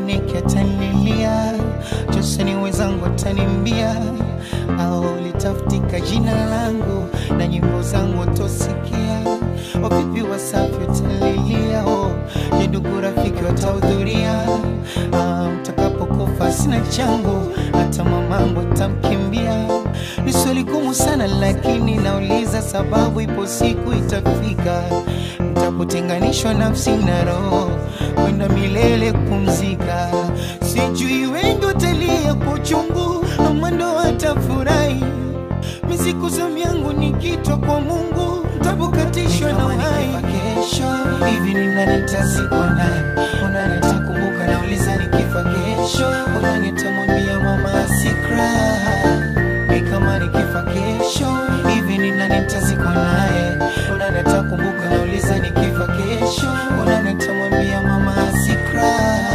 Moniki atanilia, Joseni wenzangu atanimbia, au litafutika jina langu na nyimbo zangu watosikia. Wavipi Wasafi watalilia, oh, je, ndugu rafiki watahudhuria? Ah, mtakapokufa sina changu, hata mamangu tamkimbia. Ni swali gumu sana, lakini nauliza sababu, ipo siku itafika nitapotenganishwa nafsi na roho kwenda milele kupumzika. Sijui wengi watalia kwa uchungu ama ndo watafurahi. Misiku zamu yangu nikitwa kwa Mungu ntapokatishwa na uhai. Kesho hivi ni nani nitazikwa naye? Unani atakumbuka? Nauliza nikifa kesho, unani atamwambia mama asikra? Ni kama nikifa kesho hivi ni nani nitazikwa naye? Unani atakumbuka? Nauliza nikifa kesho, unani atamwambia mama asikra?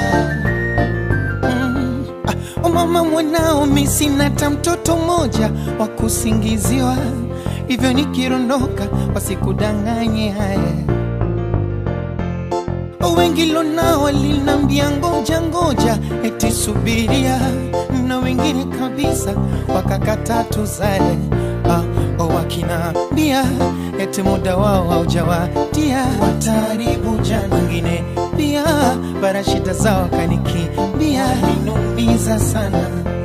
Mm. Ah, oh mama mwanao, mi sina hata mtoto mmoja wa kusingiziwa, hivyo nikirondoka wasikudanganye haya wengi lonao walinambia ngoja ngoja, eti subiria, na wengine kabisa wakakata tuzae. Ah, oh, wakinambia eti muda wao haujawadia, wataharibu jana. Wengine pia bara shida zao wakanikimbia, ninumiza sana